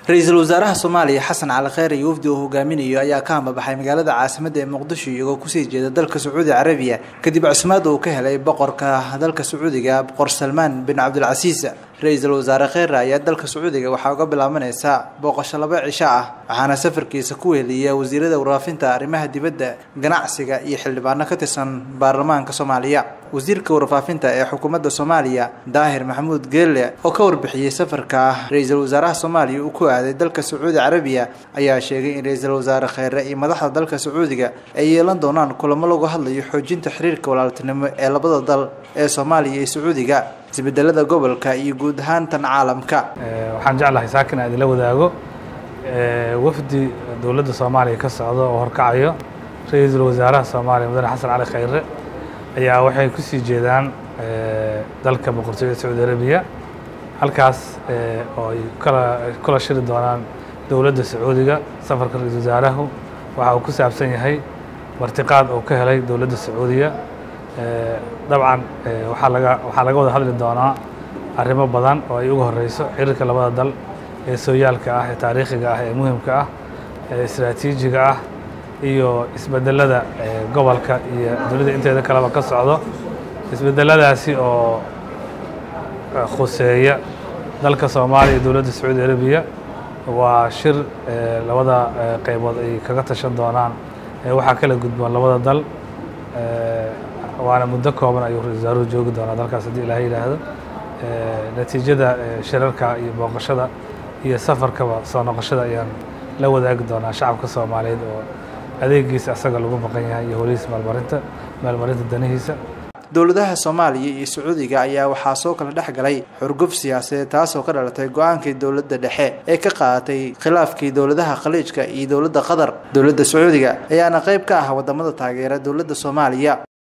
ra-iisul wasaaraha soomaaliya xasan cali kheyre iyo wafdi uu hogaaminayo ayaa ka hambabaxay magaalada caasimadda ee muqdisho iyagoo kusii jeeda dalka sacuudi carabiya kadib cusmaad uu ka helay boqorka dalka sacuudiga boqor salmaan bin cabdilcasiis ra-iisul wasaare kheyre ayaa dalka sacuudiga waxaa uga bilaabanaysa booqasho laba cisho ah waxaana safarkiisa ku weheliya wasiirada warfaafinta arrimaha dibadda ganacsiga iyo xildhibaano ka tirsan baarlamaanka soomaaliya wasiirka warfaafinta ee xukuumadda soomaaliya daahir maxamuud geelle oo ka warbixiyey safarka ra-iisul wasaaraha soomaaliya uu ku aaday dalka sacuudi carabiya ayaa sheegay in ra-iisul wasaare kheyre iyo madaxda dalka sacuudiga ay yeelan doonaan kulamo lagu hadlayo xoojinta xiriirka walaaltinimo ee labada dal ee soomaaliya iyo sacuudiga isbedelada gobolka iyo guud ahaan tan caalamka waxaan jeclahay saakin aan idinla wadaago wafdi dowladda soomaaliya ka socda oo horkacayo ra-iisul wasaaraha soomaaliya mudane xasan cali kheyre ayaa waxay ku sii jeedaan dalka boqortooyada sacuudi arabiya halkaas oo ay kala kula shiri doonaan dowladda sacuudiga safarka ra-iisul wasaarahu waxa uu ku saabsan yahay martiqaad uu ka helay dowladda sacuudiya dabcan waxaa laga waxaa laga wada hadli doonaa arrimo badan oo ay uga horeyso xiriirka labada dal ee sooyaalka ah ee taariikhiga ah ee muhimka ah ee istraatiijiga ah iyo isbedelada gobolka iyo dunida inteeda kaleba ka socdo isbedeladaasi oo khuseeya dalka soomaaliya iyo dowladda sacuudi arabiya waa shir labada qaybood ay kaga tashan doonaan waxaa kala gudboon labada dal waana muddo kooban ayuu ra-isul wasaaruhu joogi doonaa dalkaas haddii ilaah yidhaahdo natiijada shirarka iyo booqashada iyo safarkaba soo noqoshada ayaan la wadaagi doonaa shacabka soomaaliyeed oo adeegiisa asaga lagu maqan yahay iyo holihiisa maalmarinta maalmarinta danihiisa dowladaha soomaaliya iyo sacuudiga ayaa waxaa soo kala dhex galay xurguf siyaasadeed taasoo ka dhalatay go-aankii dowladda dhexe ee ka qaadatay khilaafkii dowladaha khaliijka iyo dowladda qatar dowladda sacuudiga ayaana qayb ka ah wadamada taageera dowladda soomaaliya